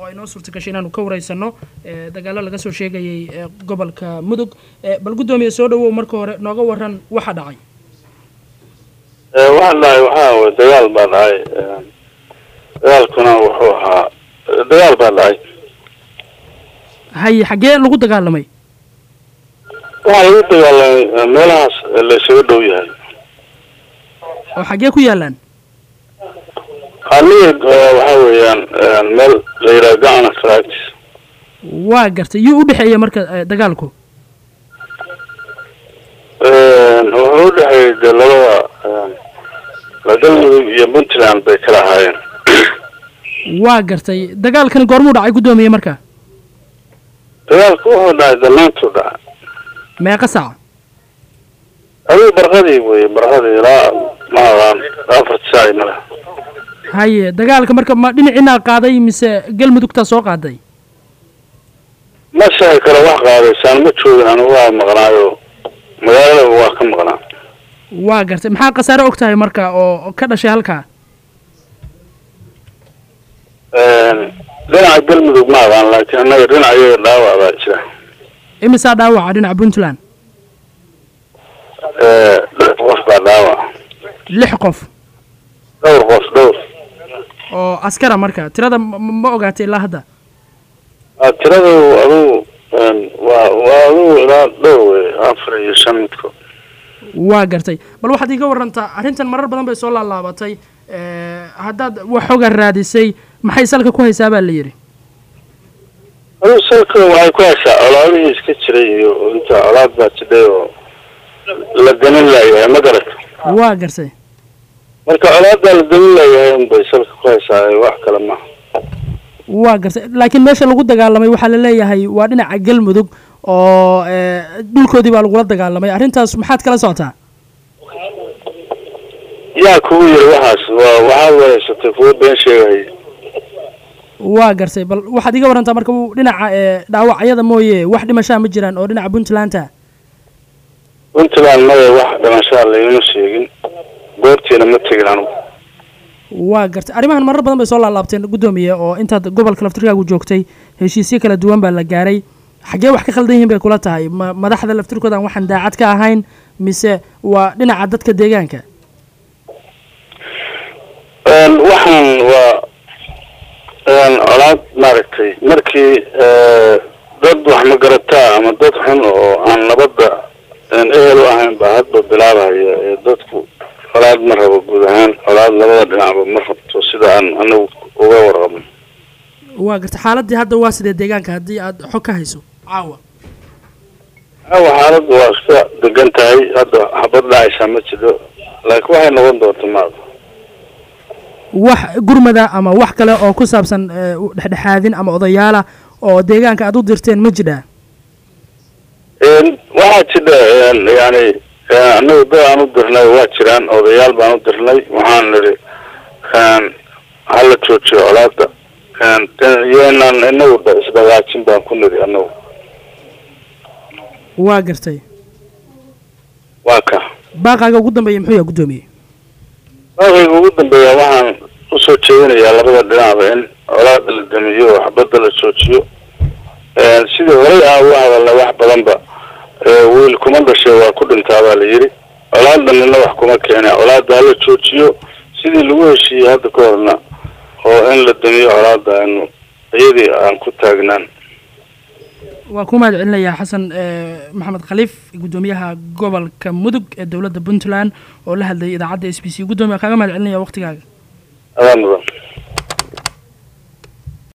ay noo suurta gashay inaanu ka wareysano dagaalo laga soo sheegayay gobolka mudug bal guddoomiye soo dhawow marka hore nooga waran waxa dhacay waxaa dhacay waxaa way dagaal baa dhacay dagaalkuna wuxuu ahaa dagaal baa dhacay haye xaggee lagu dagaalamay waxaa lagu dagaalamay meelahaas laysaga dhow yahay oo xaggee ku yaalaan aniga waxaa weeyaan meel la yidhaha gacana practice waa gartay yuu u dhexeeya marka dagaalku wuxuu u dhexeeyay dee labada galmudug iyo puntland bay kala ahaayeen waa gartay dagaalkani goormuu dhacay guddoomiye marka dagaalku wuxuu dhacay danaantuu dhacay meeqa saac adigu barqadii wey barqadii ilaa ma aqaan afarta saac male haye dagaalka marka ma dhinaciinaa qaaday mise galmudugtaa soo qaaday ma shahi karo wax qaadaysaan ma joogin anigu waa maqnaayo magaalada waa ka maqnaa waa gartay maxaa khasaare og tahay marka oo ka dhashay halkaa dhinaca galmudug ma aqaan laakiin annaga dhinaca iyaga dhaawac baa jira imisaa dhaawaca dhinaca puntland lix qof baa dhaawac lix qof dhowr qof dhowr oo askara marka tirada ma ogaatay ilaa hadda tiradu adugu waa waa adugu ilaa dhowr wey afar iyo shan midkood waa gartay bal waxaad iiga warantaa arrintan marar badan bay soo laalaabatay haddaad wax xoga raadisay maxay salka ku haysaa baa la yidhi adugu salka waxay ku haysaa colaadihii iska jiray iyo inta colaad baa jidhay oo la ganin laayahay ma garata waa gartay marka colaadaa la ganin laayahay unbay salka ku haysaa wax kale maaha waa gartay laakiin meesha lagu dagaalamay waxaa la leeyahay waa dhinaca galmudug oo dhulkoodii baa lagula dagaalamay arrintaas maxaad kala socotaa yaa kugu yiri waxaas waa waxaad wareysatay kuwa been sheegay waa gartay bal waxaad iga warantaa marka dhinaca dhaawacyada mooye wax dhimashaa ma jiraan oo dhinaca puntlandta puntland maya wax dhimashaa laima sheegin goobtiina ma tegin anugu waa gartay arrimahan marar badan bay soo laalaabteen guddoomiye oo intaad gobolka laftirkaagu joogtay heshiisyo kala duwan baa la gaaray xaggee wax ka khaldan yihiin bay kula tahay ma madaxda laftirkoodan waxaan daacad ka ahayn mise waa dhinaca dadka deegaanka waxaan waa colaad maaragtay markii dad wax magarataa ama dad xun oo aan nabadda ehel u ahayn baa hadba bilaabaya ee dadku colaad ma rabo guud ahaan colaad labada dhinacba ma rabto sida aan anagu uga warqabno waa gartay xaaladii hadda waa sidee deegaanka haddii aad xog ka hayso caawa caawa xaaladdu waa iska degan tahay hadda xabad dhacaysaa ma jiro laakiin waxay noqon doonta maada wax gurmada ama wax kale oo ku saabsan dhexdhexaadin ama odayaala oo deegaanka aad u dirteen ma jiraa waxaa jidha yani anagu dad aan u dirnay waa jiraan odayaal baan u dirnay waxaan nidhi hala joojiyo colaada iyoinaan inagu isdhagaajin baan ku nidhi anagu waa gartay waa ka baaqaaga ugu dambeeya muxuu yaha guddoomiye baaqayga ugu dambeeya waxaan usoo jeedinayaa labada dhinacba in colaada la damiyo oo xabadda la joojiyo sidii horay aan uga hadalnay wax badanba wiil kuma dhashay waa ku dhintaa baa la yidhi colaadanina wax kuma keena colaada hala joojiyo sidii lagu heshiiyey hadda ka horna oo in la damiyo colaada aynu iyadii aan ku taagnaan waa ku mahad celinayaa xasan maxamed khaliif guddoomiyaha gobolka mudug ee dowladda puntland oo la hadlayay idaacadda s b c guddoomiya kaaga mahad celinaya waqtigaaga adaa mudan